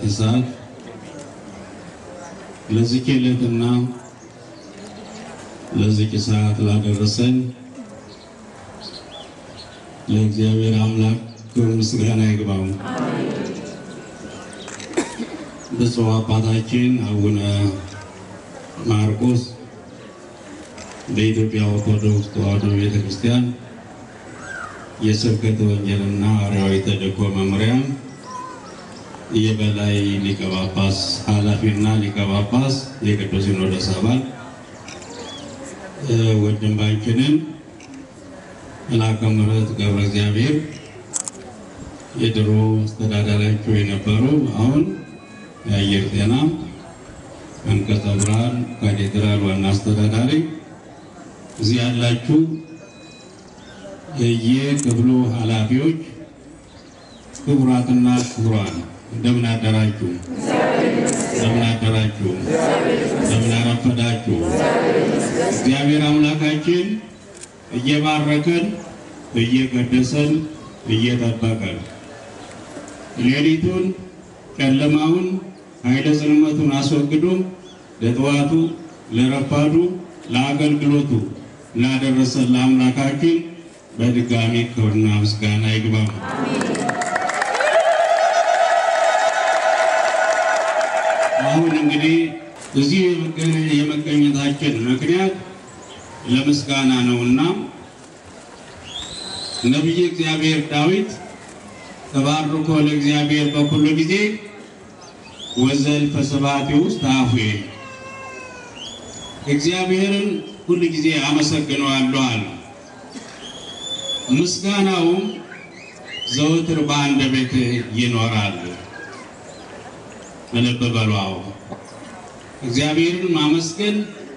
ሰዓት ለዚህ ዕለትና ለዚህ ሰዓት ላደረሰን ለእግዚአብሔር አምላክ ክብር ምስጋና ይግባው። ብፁዕ አባታችን አቡነ ማርቆስ በኢትዮጵያ ኦርቶዶክስ ተዋሕዶ ቤተ ክርስቲያን የስብከተ ወንጌልና ሐዋርያዊ ተልእኮ መምሪያ የበላይ ሊቀ ጳጳስ ኃላፊና ሊቀ ጳጳስ የቅዱስ ሲኖዶስ አባል ወንድማችንን መልአከ ምሕረት ገብረ እግዚአብሔር የድሮ አስተዳዳሪያቸው የነበሩ አሁን የአየር ጤና አንቀጸ ብርሃን ካቴድራል ዋና አስተዳዳሪ፣ እዚህ ያላችሁ የየክፍሉ ኃላፊዎች፣ ክቡራትና ክቡራን እንደምን አደራችሁ? እንደምን አደራችሁ? እንደምን አረፈዳችሁ? እግዚአብሔር አምላካችን እየባረከን እየቀደሰን እየጠበቀን ሌሊቱን ጨለማውን ኃይለ ጽልመቱን አስወግዶ ለጠዋቱ ለረፋዱ ለአገልግሎቱ ላደረሰን ለአምላካችን በድጋሚ ክብርና ምስጋና ይግባው። አሁን እንግዲህ እዚህ የመገኘታችን ምክንያት ለምስጋና ነውና ነቢየ እግዚአብሔር ዳዊት ተባርኮ ለእግዚአብሔር በኩሉ ጊዜ ወዘልፈ ስብሐት ውስጥ አፉየ እግዚአብሔርን ሁል ጊዜ አመሰግነዋለሁ አለ። ምስጋናውም ዘወትር በአንደበቴ ይኖራል። ልብ በሉ። እግዚአብሔርን ማመስገን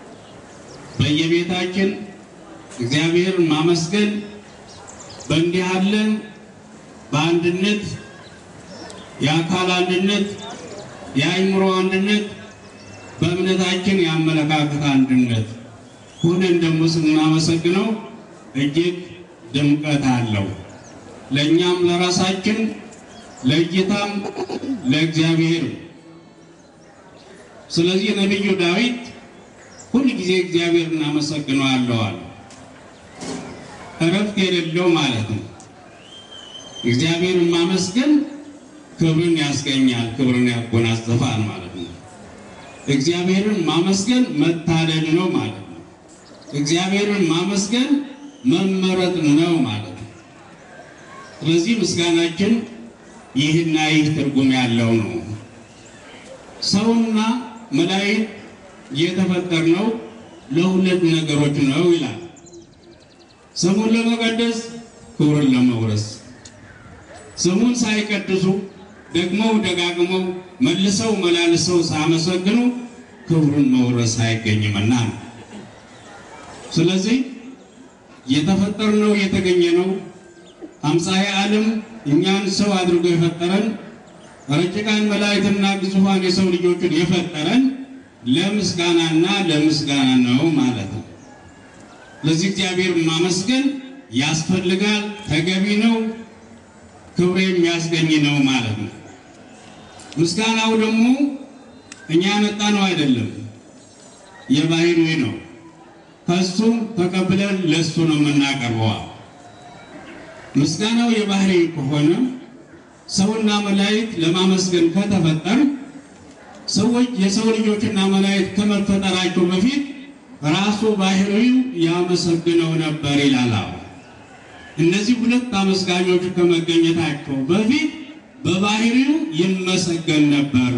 በየቤታችን እግዚአብሔርን ማመስገን በእንዲህ ያለን በአንድነት የአካል አንድነት የአእምሮ አንድነት በእምነታችን የአመለካከት አንድነት ሁነን ደግሞ ስናመሰግነው እጅግ ድምቀት አለው። ለእኛም ለራሳችን ለእይታም ለእግዚአብሔር። ስለዚህ ነቢዩ ዳዊት ሁል ጊዜ እግዚአብሔር እናመሰግነዋለዋል። እረፍት የሌለው ማለት ነው። እግዚአብሔርን ማመስገን ክብርን ያስገኛል፣ ክብርን ያጎናጽፋል ማለት ነው። እግዚአብሔርን ማመስገን መታደል ነው ማለት ነው። እግዚአብሔርን ማመስገን መመረጥ ነው ማለት ነው። ስለዚህ ምስጋናችን ይህና ይህ ትርጉም ያለው ነው። ሰውና መላእክት የተፈጠርነው ለሁለት ነገሮች ነው ይላል። ስሙን ለመቀደስ ክብርን ለመውረስ። ስሙን ሳይቀድሱ ደግመው ደጋግመው መልሰው መላልሰው ሳመሰግኑ ክብሩን መውረስ አይገኝምና ነው። ስለዚህ የተፈጠርነው የተገኘነው አምሳየ ዓለም እኛን ሰው አድርጎ የፈጠረን ረቂቃን መላእክትና ግዙፋን የሰው ልጆችን የፈጠረን ለምስጋናና ለምስጋና ነው ማለት ነው። ለዚህ እግዚአብሔር ማመስገን ያስፈልጋል፣ ተገቢ ነው፣ ክብር የሚያስገኝ ነው ማለት ነው። ምስጋናው ደግሞ እኛ ያመጣ ነው አይደለም፣ የባህሪ ነው። ከሱም ተቀብለን ለሱ ነው የምናቀርበዋ። ምስጋናው የባህሪ ከሆነ ሰውና መላእክት ለማመስገን ከተፈጠር ሰዎች የሰው ልጆችና መላእክት ከመፈጠራቸው በፊት ራሱ ባህሪው ያመሰግነው ነበር ይላል። እነዚህ ሁለት አመስጋኞች ከመገኘታቸው በፊት በባህሪው ይመሰገን ነበር።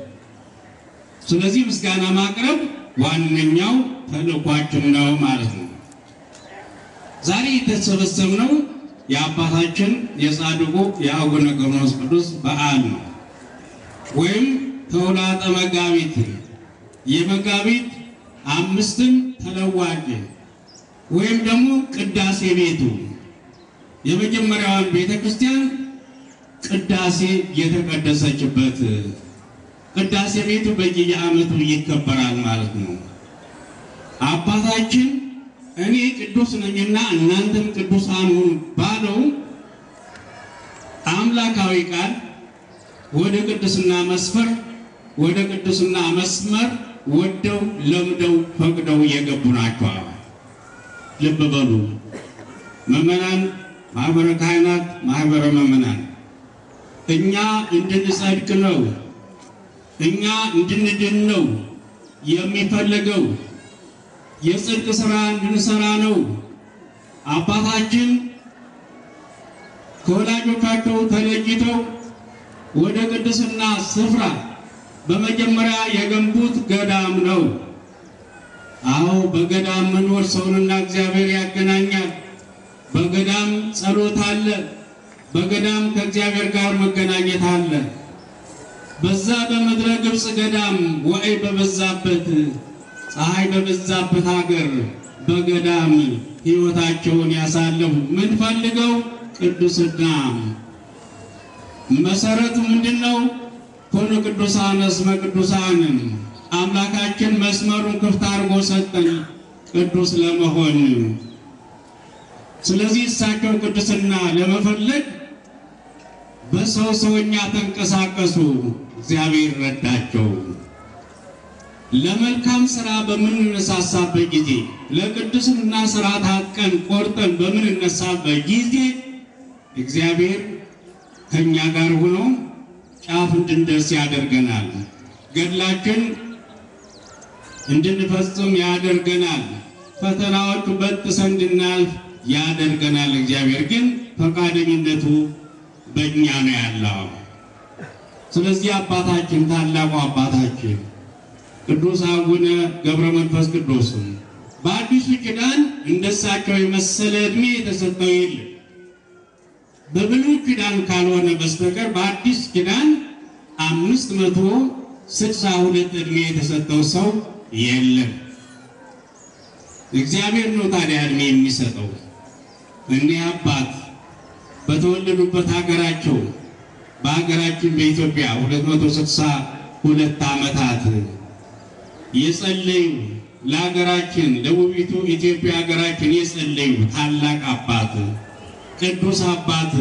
ስለዚህ ምስጋና ማቅረብ ዋነኛው ተልእኳችን ነው ማለት ነው። ዛሬ የተሰበሰብነው የአባታችን የጻድቁ የአቡነ ገብረመንፈስ ቅዱስ በዓል ነው ወይም ተውላጠ መጋቢት የመጋቢት አምስትን ተለዋጭ ወይም ደግሞ ቅዳሴ ቤቱ የመጀመሪያዋን ቤተ ክርስቲያን ቅዳሴ የተቀደሰችበት ቅዳሴ ቤቱ በየዓመቱ ይከበራል ማለት ነው። አባታችን እኔ ቅዱስ ነኝና እናንተም ቅዱሳን ሁኑ ባለው አምላካዊ ቃል ወደ ቅድስና መስፈር ወደ ቅድስና መስመር ወደው ለምደው ፈቅደው የገቡ ናቸው። ልብ በሉ ምዕመናን፣ ማህበረ ካህናት፣ ማህበረ ምዕመናን እኛ እንድንጸድቅ ነው፣ እኛ እንድንድን ነው የሚፈልገው የጽድቅ ስራ እንድንሰራ ነው። አባታችን ከወላጆቻቸው ተለይተው ወደ ቅድስና ስፍራ በመጀመሪያ የገንቡት ገዳም ነው። አዎ በገዳም መኖር ሰውንና እግዚአብሔር ያገናኛል። በገዳም ጸሎት አለ። በገዳም ከእግዚአብሔር ጋር መገናኘት አለ። በዛ በምድረ ግብፅ ገዳም ወዕይ በበዛበት ፀሐይ በበዛበት ሀገር በገዳም ሕይወታቸውን ያሳለፉ ምን ፈልገው ቅዱስና መሰረቱ ምንድን ነው? ኮኑ ቅዱሳን እስመ ቅዱሳንን አምላካችን መስመሩን ክፍት አድርጎ ሰጠን ቅዱስ ለመሆን። ስለዚህ እሳቸው ቅዱስና ለመፈለግ በሰው ሰውኛ ተንቀሳቀሱ። እግዚአብሔር ረዳቸው። ለመልካም ስራ በምንነሳሳበት ጊዜ ለቅድስና ስራ ታጥቀን ቆርጠን በምንነሳበት ጊዜ እግዚአብሔር ከእኛ ጋር ሆኖ ጫፍ እንድንደርስ ያደርገናል። ገድላችን እንድንፈጽም ያደርገናል። ፈተናዎቹ በጥሰን እንድናልፍ ያደርገናል። እግዚአብሔር ግን ፈቃደኝነቱ በእኛ ነው ያለው። ስለዚህ አባታችን ታላቁ አባታችን ቅዱስ አቡነ ገብረ መንፈስ ቅዱስም በአዲሱ ኪዳን እንደሳቸው የመሰለ ዕድሜ የተሰጠው የለም። በብሉይ ኪዳን ካልሆነ በስተቀር በአዲስ ኪዳን አምስት መቶ ስልሳ ሁለት ዕድሜ የተሰጠው ሰው የለም። እግዚአብሔር ነው ታዲያ ዕድሜ የሚሰጠው። እኒህ አባት በተወለዱበት ሀገራቸው በሀገራችን በኢትዮጵያ 262 ዓመታት የጸለዩ ለሀገራችን ደቡቢቱ ኢትዮጵያ ሀገራችን የጸለዩ ታላቅ አባት ቅዱስ አባት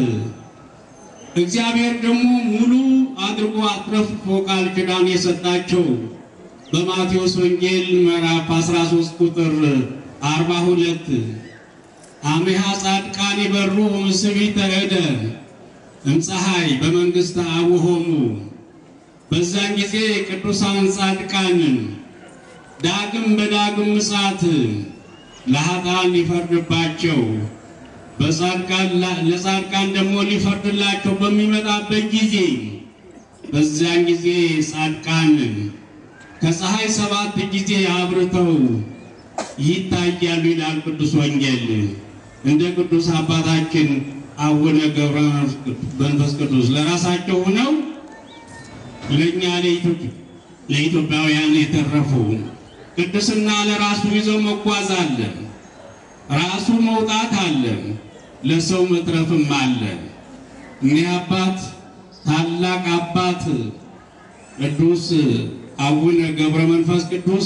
እግዚአብሔር ደግሞ ሙሉ አድርጎ አትረፍርፎ ቃል ኪዳን የሰጣቸው በማቴዎስ ወንጌል ምዕራፍ 13 ቁጥር 42 አሜሃ ጻድቃን ይበሩ ምስቢተ እደ እምፀሐይ በመንግሥተ አቡሆሙ በዛን ጊዜ ቅዱሳን ጻድቃንን ዳግም በዳግም ምጽአት ለኃጥአን ሊፈርድባቸው በጻድቃን ለጻድቃን ደግሞ ሊፈርድላቸው በሚመጣበት ጊዜ በዚያን ጊዜ ጻድቃን ከፀሐይ ሰባት ጊዜ አብርተው ይታያሉ ይላል ቅዱስ ወንጌል። እንደ ቅዱስ አባታችን አቡነ ገብረ መንፈስ ቅዱስ ለራሳቸው ሆነው ለእኛ ለኢትዮጵያውያን የተረፉ ቅድስና ለራሱ ይዘው መጓዝ አለ፣ ራሱ መውጣት አለ፣ ለሰው መትረፍም አለ። እኒህ አባት ታላቅ አባት ቅዱስ አቡነ ገብረ መንፈስ ቅዱስ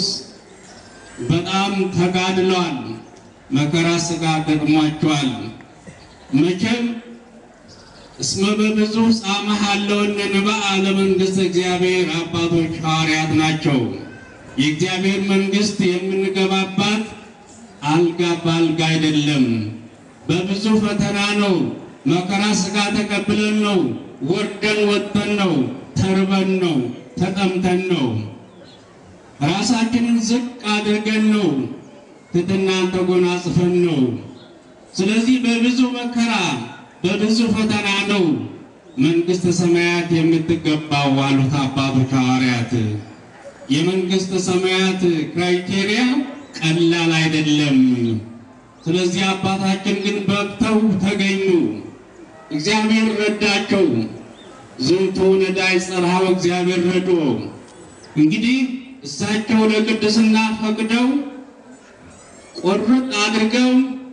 በጣም ተጋድለዋል። መከራ ሥጋ ገጥሟቸዋል። መቼም እስመ በብዙ ጻመህ አለውነ ንባአ ለመንግሥተ እግዚአብሔር አባቶች ሐዋርያት ናቸው። የእግዚአብሔር መንግሥት የምንገባባት አልጋ በአልጋ አይደለም፣ በብዙ ፈተና ነው። መከራ ሥጋ ተቀብለን ነው። ወርደን ወጥተን ነው። ተርበን ነው። ተጠምተን ነው። ራሳችንን ዝቅ አድርገን ነው። ትሕትናን ተጎናጽፈን ነው። ስለዚህ በብዙ መከራ በብዙ ፈተና ነው መንግሥተ ሰማያት የምትገባው አሉት አባቶች ሐዋርያት። የመንግሥተ ሰማያት ክራይቴሪያ ቀላል አይደለም። ስለዚህ አባታችን ግን በቅተው ተገኙ። እግዚአብሔር ረዳቸው። ዝንቱ ነዳይ ጸርሃው እግዚአብሔር ረዶ። እንግዲህ እሳቸው ለቅድስና ፈቅደው ቆርጥ አድርገው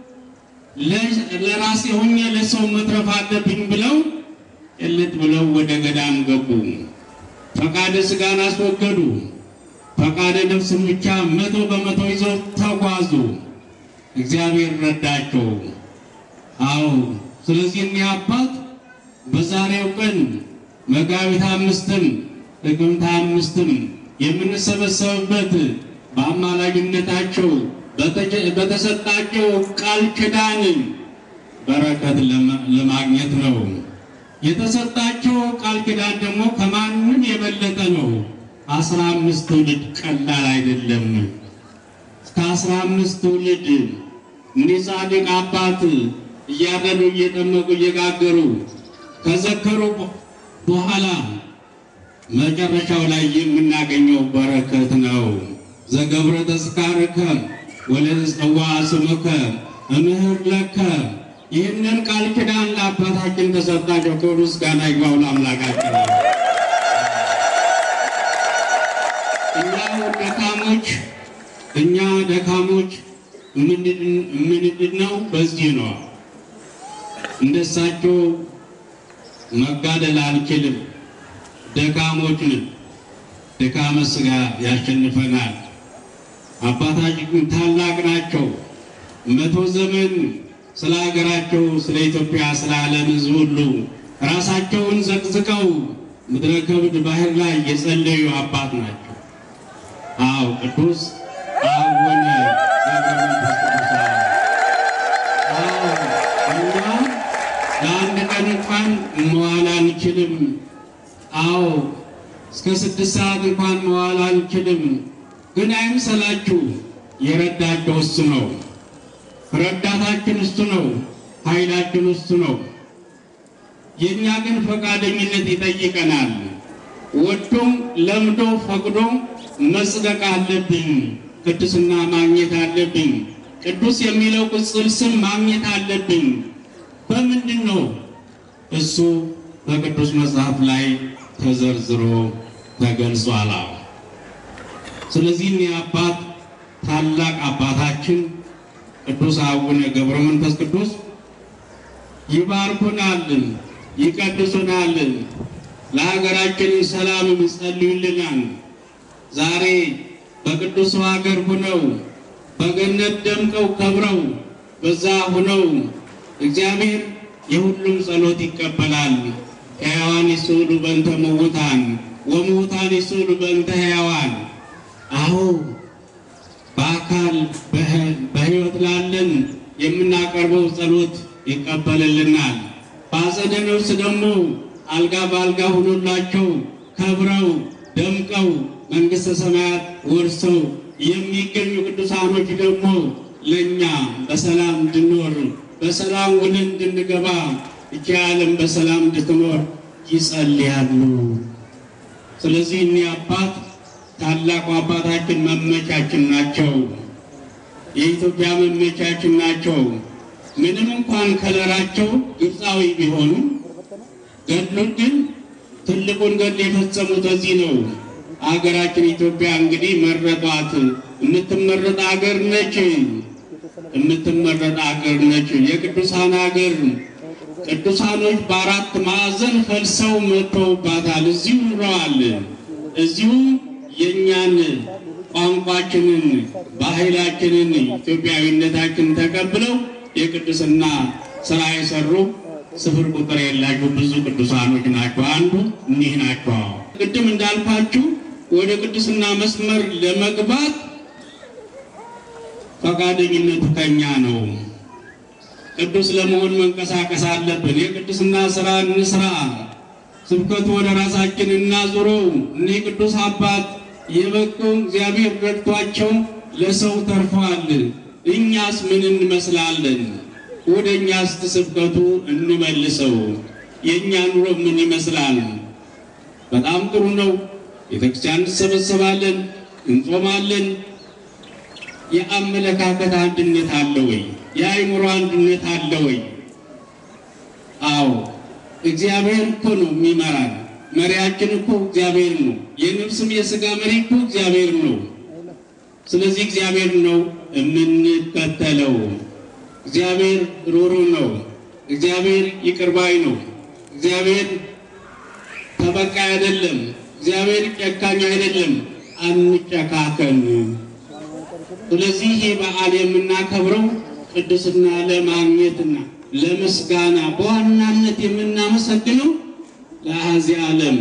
ለራሴ ሆኜ ለሰው መትረፍ አለብኝ ብለው ጭልጥ ብለው ወደ ገዳም ገቡ። ፈቃደ ሥጋን አስወገዱ። ፈቃደ ነፍስን ብቻ መቶ በመቶ ይዘው ተጓዙ። እግዚአብሔር ረዳቸው። አዎ፣ ስለዚህ እኒህ አባት በዛሬው ቀን መጋቢት አምስትም ጥቅምት አምስትም የምንሰበሰብበት በአማላጅነታቸው በተሰጣቸው ቃል ኪዳን በረከት ለማግኘት ነው። የተሰጣቸው ቃል ኪዳን ደግሞ ከማንም የበለጠ ነው። አስራ አምስት ትውልድ ቀላል አይደለም። እስከ አስራ አምስት ትውልድ እኒህ ጻድቅ አባት እያረዱ እየጠመቁ እየጋገሩ ከዘከሩ በኋላ መጨረሻው ላይ የምናገኘው በረከት ነው። ዘገብረ ተስካርከ ወለጽዋ ስምከ እምህር ለከ ይህንን ቃል ኪዳን ለአባታችን ተሰጣቸው። ክብር ምስጋና ይግባው ለአምላካችን። እኛ ደካሞች እኛ ደካሞች የምንድነው በዚህ ነው። እንደሳቸው መጋደል አልችልም። ደካሞች ነን። ድካመ ሥጋ ያሸንፈናል። አባታችን ታላቅ ናቸው። መቶ ዘመን ስለ ሀገራቸው፣ ስለ ኢትዮጵያ፣ ስለ ዓለም ሕዝብ ሁሉ ራሳቸውን ዘቅዝቀው ምድረ ከብድ ባህር ላይ የጸለዩ አባት ናቸው። አዎ ቅዱስ አቡነ ገብረ መንፈስ ቅዱስ አዎ እኛ ለአንድ ቀን እንኳን መዋል አንችልም። አዎ እስከ ስድስት ሰዓት እንኳን መዋል አንችልም። ግን አይምሰላችሁ፣ የረዳቸው እሱ ነው። ረዳታችን እሱ ነው። ኃይላችን እሱ ነው። የእኛ ግን ፈቃደኝነት ይጠይቀናል። ወዶም ለምዶ ፈቅዶ መጽደቅ አለብኝ። ቅድስና ማግኘት አለብኝ። ቅዱስ የሚለው ቅጽል ስም ማግኘት አለብኝ። በምንድን ነው? እሱ በቅዱስ መጽሐፍ ላይ ተዘርዝሮ ተገልጿል። ስለዚህ እኔ አባት ታላቅ አባታችን ቅዱስ አቡነ ገብረ መንፈስ ቅዱስ ይባርኩናል፣ ይቀድሱናል፣ ለሀገራችን ሰላም ይጸልዩልናል። ዛሬ በቅዱስ ሀገር ሁነው በገነት ደምቀው ከብረው በዛ ሁነው እግዚአብሔር የሁሉም ጸሎት ይቀበላል። ሕያዋን ይስዑሉ በእንተ ምውታን ወምውታን ይስዑሉ በእንተ ሕያዋን። አዎ በአካል በሕይወት ላለን የምናቀርበው ጸሎት ይቀበልልናል። በአጸደ ነፍስ ደግሞ አልጋ በአልጋ ሆኖላቸው ከብረው ደምቀው መንግሥተ ሰማያት ወርሰው የሚገኙ ቅዱሳኖች ደግሞ ለእኛ በሰላም እንድንኖር በሰላም ውለን እንድንገባ እቺ ዓለም በሰላም እንድትኖር ይጸልያሉ። ስለዚህ እኒህ አባት ታላቁ አባታችን መመቻችን ናቸው። የኢትዮጵያ መመቻችን ናቸው። ምንም እንኳን ከለራቸው ግብፃዊ ቢሆኑ ገድሉን ግን ትልቁን ገድል የፈጸሙት እዚህ ነው። አገራችን ኢትዮጵያ እንግዲህ መረጧት። የምትመረጥ አገር ነች። የምትመረጥ አገር ነች። የቅዱሳን አገር ቅዱሳኖች በአራት ማዕዘን ፈልሰው መጥተውባታል። እዚሁ ኑረዋል። እዚሁ የእኛን ቋንቋችንን፣ ባህላችንን፣ ኢትዮጵያዊነታችንን ተቀብለው የቅድስና ስራ የሰሩ ስፍር ቁጥር የላቸው ብዙ ቅዱሳኖች ናቸው። አንዱ እኒህ ናቸው። ቅድም እንዳልኳችሁ ወደ ቅድስና መስመር ለመግባት ፈቃደኝነቱ ከኛ ነው። ቅዱስ ለመሆን መንቀሳቀስ አለብን። የቅድስና ስራ እንስራ። ስብከቱ ወደ ራሳችን እናዙረው። እኒህ ቅዱስ አባት የበቁ እግዚአብሔር ረድቷቸው ለሰው ተርፈዋል። እኛስ ምን እንመስላለን? ወደ እኛስ ስብከቱ እንመልሰው። የእኛ ኑሮ ምን ይመስላል? በጣም ጥሩ ነው። ቤተክርስቲያን እንሰበሰባለን፣ እንጾማለን። የአመለካከት አንድነት አለ ወይ? የአእምሮ አንድነት አለ ወይ? አዎ እግዚአብሔር እኮ ነው የሚመራን። መሪያችን እኮ እግዚአብሔር ነው። የነፍስም የሥጋ መሪ እኮ እግዚአብሔር ነው። ስለዚህ እግዚአብሔር ነው የምንከተለው። እግዚአብሔር ሩሩ ነው። እግዚአብሔር ይቅርባይ ነው። እግዚአብሔር ተበቃይ አይደለም። እግዚአብሔር ጨካኝ አይደለም። አንጨካከን። ስለዚህ ይህ በዓል የምናከብረው ቅድስና ለማግኘትና ለምስጋና በዋናነት የምናመሰግነው ለአሐዚ ዓለም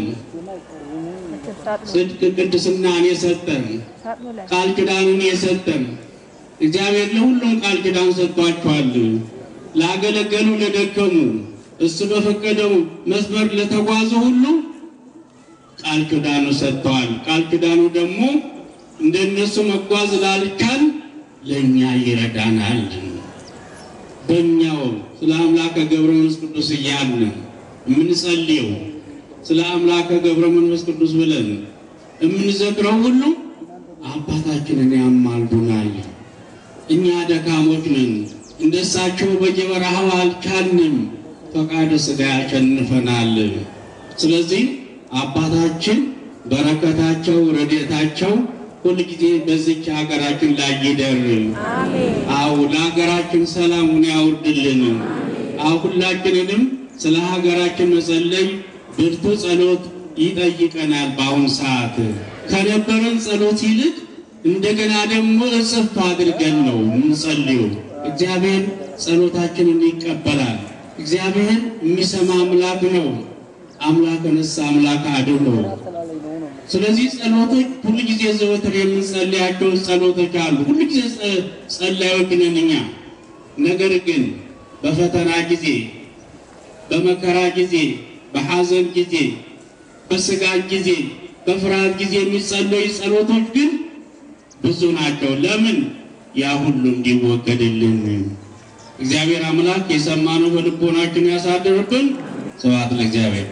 ጽድቅ ቅድስናን የሰጠን ቃል ኪዳኑን የሰጠን እግዚአብሔር ለሁሉም ቃል ኪዳን ሰጥቷቸዋል። ላገለገሉ፣ ለደከሙ፣ እሱ በፈቀደው መስመር ለተጓዙ ሁሉ ቃል ኪዳኑ ሰጥተዋል። ቃል ኪዳኑ ደግሞ እንደነሱ መጓዝ ላልቻል ለእኛ ይረዳናል። በእኛው ስለ አምላከ ገብረ መንፈስ ቅዱስ እያልን የምንጸልየው ስለ አምላከ ገብረ መንፈስ ቅዱስ ብለን የምንዘክረው ሁሉ አባታችንን ያማልዱናል። እኛ ደካሞች ነን፣ እንደሳቸው በየበረሃው አልቻልንም። ፈቃደ ሥጋ ያሸንፈናል። ስለዚህ አባታችን በረከታቸው ረድኤታቸው ሁልጊዜ በዚች ሀገራችን ላይ ይደር። አው ለሀገራችን ሰላሙን ያውርድልን። አው ሁላችንንም ስለ ሀገራችን መጸለይ ብርቱ ጸሎት ይጠይቀናል። በአሁኑ ሰዓት ከነበረን ጸሎት ይልቅ እንደገና ደግሞ እጽፍ አድርገን ነው የምንጸልየው። እግዚአብሔር ጸሎታችንን ይቀበላል። እግዚአብሔር የሚሰማ አምላክ ነው። አምላክ ነሳ አምላክ አድኖ ስለዚህ ጸሎቶች ሁሉ ጊዜ ዘወትር የምንጸልያቸው ጸሎቶች አሉ። ሁሉ ጊዜ ጸላዮች ነን እኛ። ነገር ግን በፈተና ጊዜ፣ በመከራ ጊዜ፣ በሐዘን ጊዜ፣ በስጋት ጊዜ፣ በፍርሃት ጊዜ የሚጸለዩ ጸሎቶች ግን ብዙ ናቸው። ለምን? ያ ሁሉ እንዲወገድልን እግዚአብሔር አምላክ የሰማነው በልቦናችን ያሳድርብን። ስብሐት ለእግዚአብሔር።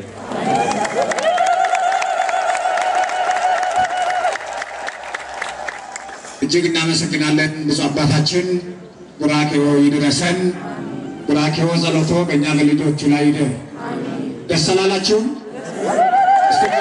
እጅግ እናመሰግናለን ብፁዕ አባታችን። ቡራኬዎ ይድረሰን። ቡራኬዎ ጸሎቶ በእኛ በልጆቹ ላይ ይደር። ደስ አላላችሁም? እስቲ